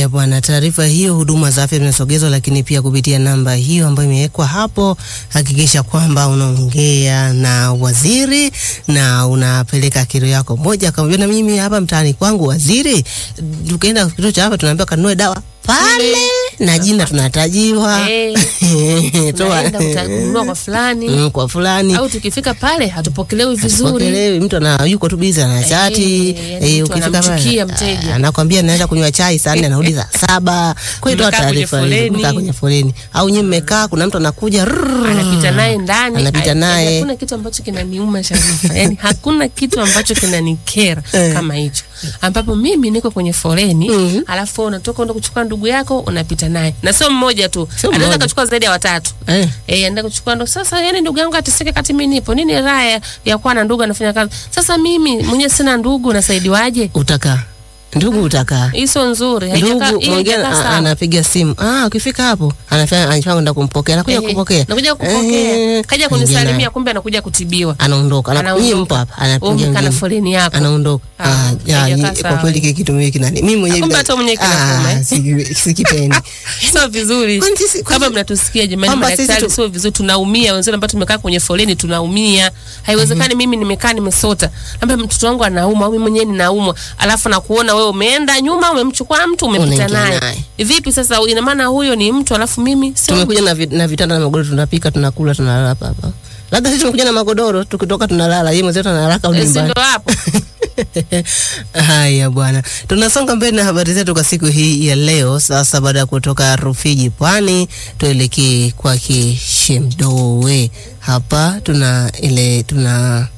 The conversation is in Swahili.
Haya bwana, taarifa hiyo, huduma za afya zinasogezwa, lakini pia kupitia namba hiyo ambayo imewekwa hapo. Hakikisha kwamba unaongea na waziri na unapeleka kero yako moja kwa moja. Na mimi hapa mtaani kwangu, waziri, tukaenda kituo cha hapa, tunaambiwa kanunue dawa pale na jina tunatajiwa Eh, Toa- tunaenda utanunua kwa fulani Mm, kwa fulani au tukifika pale hatupokelewi vizuri. Pokelewi, mtu ana yuko tu bizi ana chati Eh, yani mtu anamchukia mteja. anakwambia naenda kunywa chai saa nne anarudi saa saba. Kwa hiyo toa Mmekaa kwenye taarifa hizo, foleni. mkaa kwenye foleni au nyinyi mmekaa, kuna mtu anakuja rrrr, anapita naye ndani, anapita Ai- naye. Hakuna kitu ambacho kinaniuma Sharifa, yani hakuna kitu ambacho kinanikera Eh. kama hicho, ambapo mimi niko kwenye foleni Mhm. alafu wewe unatoka unda kuchukua ndugu yako unapita naye, na sio mmoja tu, Sio anaweza mmoja. akachukua zaidi ya watatu. Eh, Eh, anaenda kuchukua ndo sasa, yani ndugu yangu ateseke kati mimi nipo. Nini raha ya- ya kuwa na ndugu anafanya kazi? Sasa mimi mwenyewe sina ndugu, nasaidiwaje? utakaa ndugu, utakaa Hii sio nzuri. haijakaa- ndugu hii mwingine haijakaa a- sawa. anapiga simu, ah, ukifika hapo anafanya anafanya kwenda kumpokea, anakuja Ehe, kupokea, nakuja kupokea, Eh, kaja ingia kunisalimia, naye. kumbe anakuja kutibiwa. anaondoka, Ana- Anaondoka. nyinyi mpo hapa, Wewe anapiga umekaa na ngine. foleni yako. anaondoka. Ah, Ah, ya, haijakaa ni- sawa. kwa kweli kile kitu mimi kinani mimi mwenyewe Kumbe hata mwenyewe kinakuuma, eh? Ah, siki- sikipendi. sio vizuri. Kwani sisi- kwani- Kama mnatusikia jamani, Kwamba sisi madaktari tu- sio vizuri, tunaumia. Wenzenu ambao tumekaa kwenye foleni tunaumia. Haiwezekani mimi nimekaa nimesota, labda mtoto wangu anaumwa au mimi mwenyewe ninaumwa, alafu nakuona wewe umeenda nyuma, umemchukua mtu umepita Unaingia naye. naye. Vipi sasa? Ina maana huyo ni mtu, alafu mimi sio tumekuja na, vi, na vitanda na magodoro, tunapika tunakula, tunalala hapa hapa. Labda sisi tumekuja na magodoro, tukitoka tunalala, yeye mwenzetu analala Eh, si nyumbani. ndo hapo. Haya bwana, tunasonga mbele na habari zetu kwa siku hii ya leo. Sasa baada ya kutoka Rufiji Pwani, tuelekee kwake Shemdoe. Hapa tuna ile tuna